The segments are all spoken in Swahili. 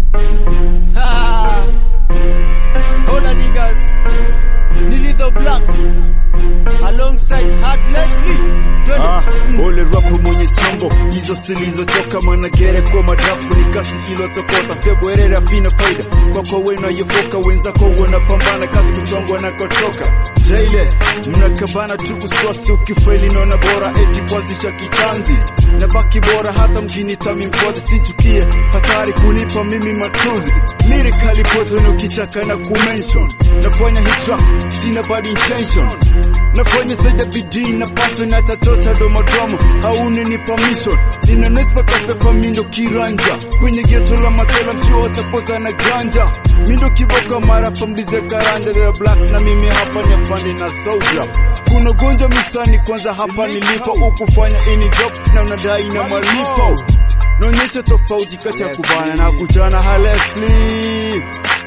Ha! Hola niggas. Nilitho Blacks alongside Hard Leslie. Twende. Ah, ole rapu mwenye chombo hizo zilizochoka managere kwa madrafu ni kasi ilotokota febwerere afina faida kwako wena yefoka wenzako wanapambana kasi kuchongwa na kotoka jaile mnakabana tu uswasi ukifaili naona bora eti kuanzisha kitanzi na baki bora hata mjini tami mkozi sichukie hatari kunipa mimi matuzi lirikali pozo ukichaka na kumention nafanya hitra sina bad intention nafanya zaidi bidii na paso na tatota domodomo hauni ni permission nina nespa kapepa mindo kiranja kwenye geto la masela mchio watapoza na ganja mindo kiboka mara pamlize karanja the blacks na mimi hapa ni afande na soldier kuna gonjwa misani kwanza hapa nilipo ukufanya ini job na unadai na malipo naonyesha tofauti kati ya kubana na kuchana halesli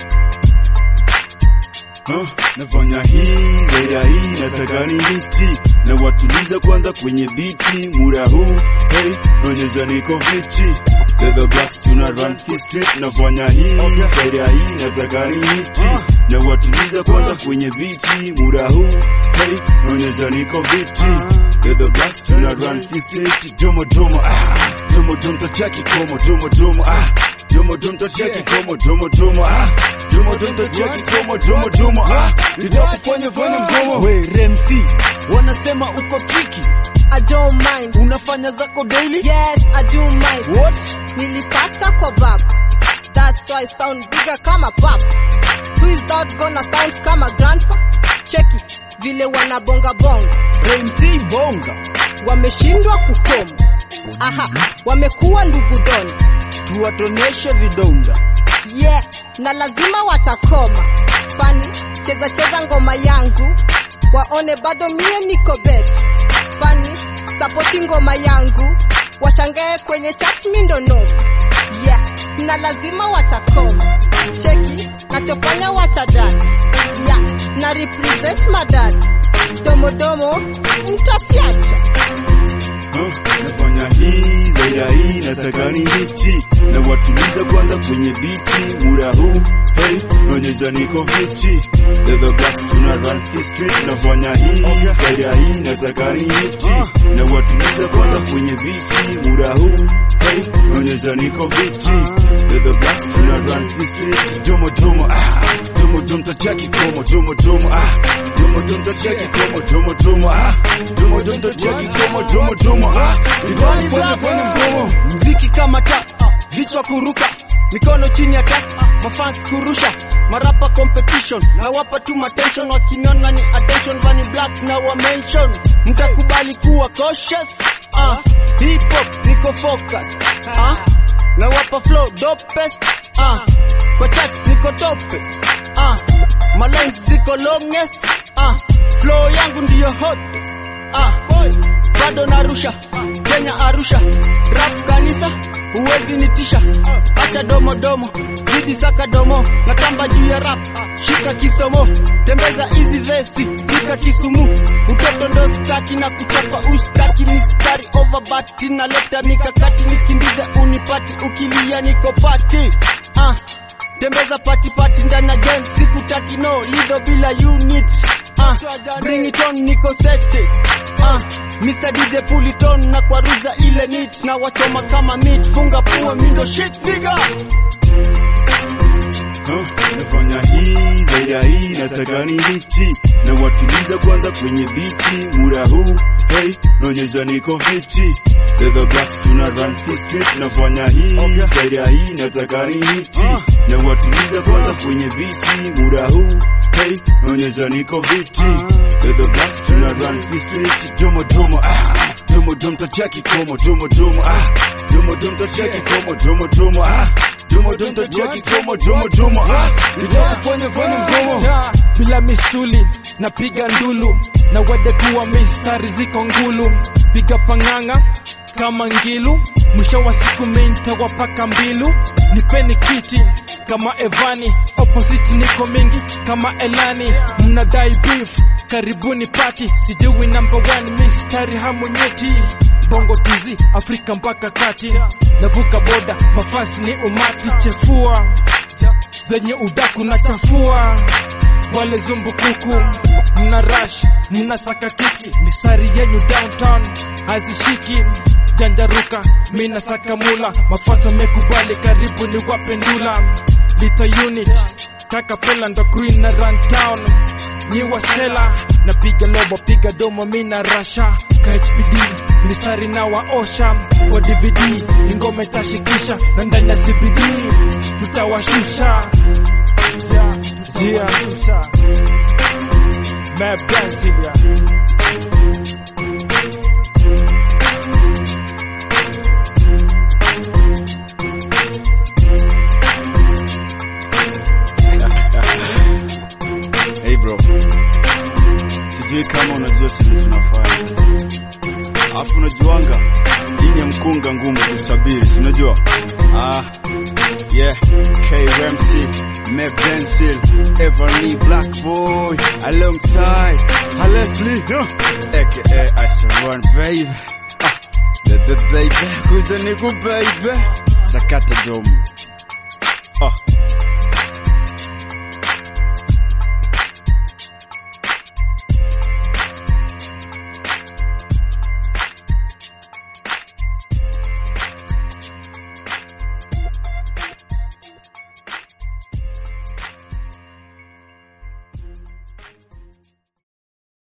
Huh, nafanya hii zaidi ya hii nataka ni hiti na watuliza kwanza kwenye biti mura huu hey, naonyesha niko fiti The the blacks tuna run history nafanya hii zaidi ya hii nataka ni hiti na watuliza kwanza kwenye biti mura huu hey, naonyesha niko fiti The the blacks tuna run history domo domo ah domo domo tachaki komo domo domo ah domo domo tachaki komo domo domo ah domo domo tachaki komo domo domo ah nitakufanya fanya mdomo We Remsi, wanasema uko tricky. I don't mind. Unafanya zako daily? Yes, I do mind. What? Nilipata kwa bab. That's why I sound bigger kama pap. Who is that gonna sound kama grandpa? Cheki vile wanabonga bonga. Remsi bonga. Wameshindwa kukoma. Aha, wamekuwa ndugu doni. Tuwatoneshe vidonda. Yeah, na lazima watakoma. Fani, cheza cheza ngoma yangu. Waone bado mie niko bet. Fani, sapoti ngoma yangu. Washangae kwenye chat mindo no. Yeah, na lazima watakoma. Cheki, nachofanya watadad. Yeah, na represent madad. Domo domo, mtafyacha. Huh, nafanya hii zaidi ya hii nataka ni hiti na watuliza kwanza kwenye biti mura huu hey naonyesha niko fiti The the blacks tuna run history nafanya hii zaidi ya hii nataka ni hiti na watuliza kwanza kwenye biti mura huu hey naonyesha niko fiti The the blacks tuna run history domo domo ah domo domo tachaki komo domo domo ah domo domo tachaki komo domo domo ah domo domo tachaki komo domo domo ah nitakufanya fanya mdomo Mziki kama ta, vichwa kuruka, mikono chini ya ta, mafans kurusha, marapa competition, na wapa tu attention, wakiniona ni attention, vani black na wa mention, mtakubali kuwa cautious, ah, hip hop niko focus, ah, na wapa flow dopest, ah, kwa chat niko topest, ah, my lines ziko longest, ah, flow yangu ndiyo hottest, ah, bado narusha Kenya Arusha rap kanisa huwezi nitisha acha domo domo zidi saka domo natamba juu ya rap shika kisomo tembeza hizi vesi pika kisumu utoto ndo staki na kuchapa ustaki mistari overbat naleta mikakati nikimbize unipati ukilia niko pati ah tembeza pati pati ndani ya game sikutaki no lido bila unit ah bring it on niko sete ah Mr DJ pull it on na kwaruza ile nit na wachoma kama meat funga pua mindo shit figure Huh, nafanya hii zaidi ya hii nataka ni hiti na watuliza kwanza kwenye biti mura huu hey naonyesha niko fiti The the blacks tuna run history nafanya hii zaidi ya hii nataka ni hiti na watuliza kwanza kwenye biti mura huu hey naonyesha niko fiti The the blacks tuna run history domo domo ah domo domo tachaki komo domo domo ah domo domo tachaki komo domo domo ah domo domo tachaki komo domo domo ah nitakufanya fanya mdomo Ja, bila misuli napiga ndulu na wede kuwa mistari ziko ngulu piga pang'ang'a kama ngilu mwisho wa siku mintawapaka mbilu nipeni kiti kama evani opposite niko mingi kama elani mnadai beef karibuni pati sijui number one mistari hamunyeti bongo tizi afrika mpaka kati navuka boda mafasi ni umati chefua zenye udaku na chafua wale zumbukuku mna rush mna saka kiki mistari yenyu downtown hazishiki janjaruka mina saka mula mafato mekubali karibu ni wapendula lita unit kaka pela ndo queen na run town ni wasela napiga lobo piga domo mina rasha KHPD mistari na waosha kwa DVD ingome tashikisha na ndani ya CBD tutawashusha yeah, yeah. Mad dancing, yeah. Hey bro, sijui kama unajua sisi tunafanya, alafu unajuanga dini ya mkunga ngumu kutabiri, si unajua? Ah, yeah, KRMC, Mev Pencil, Everly Black Boy, alongside Leslie, huh? aka Asharon baby, ah, bebe baby, kuja niku baby, sakata domo, ah.